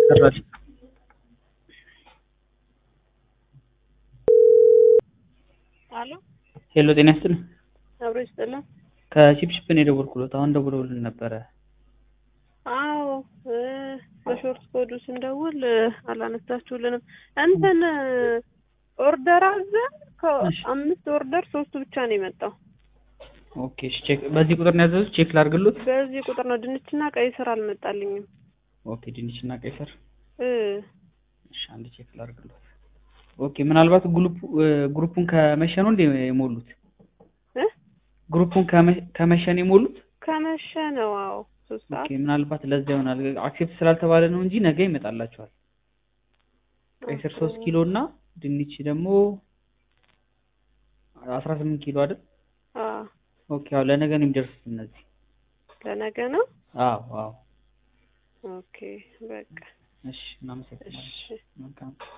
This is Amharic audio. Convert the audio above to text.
ሰራሽ አሎ ሄሎ ጤና ይስጥልኝ አብሮ ይስጥልን። ከቺፕቺፕ ነው የደወልኩሎት አሁን ደውለውልን ነበረ አዎ እ በሾርት ኮዱ ስንደውል እ አላነሳችሁልንም። እንትን ኦርደር አዘን እሺ። ከአምስት ኦርደር ሶስቱ ብቻ ነው የመጣው። ኦኬ እሺ ቼክ በዚህ ቁጥር ነው ያዘዙት ቼክ ላድርግሎት በዚህ ቁጥር ነው ድንችና ቀይ ስር አልመጣልኝም። ኦኬ ድንች እና ቀይ ስር እ እሺ አንድ ቼክ ላድርግሎት ኦኬ ምናልባት ግሩፕ ግሩፑን ከመሸ ነው እንደ የሞሉት እ ግሩፑን ከመ- ከመሸ ነው የሞሉት ከመሸ ነው። አዎ ሶስት ኦኬ ሰዓት ምናልባት ለዛ ይሆናል አክሴፕት ስላልተባለ ነው እንጂ ነገ ይመጣላችኋል ቀይ ስር ሶስት ኪሎ እና ድንች ደግሞ አስራ ስምንት ኪሎ አይደል አዎ ኦኬ አዎ ለነገ ነው የሚደርሱት እነዚህ ለነገ ነው። አዎ አዎ ኦኬ በቃ እሺ እናመሰግናለን እሺ መልካም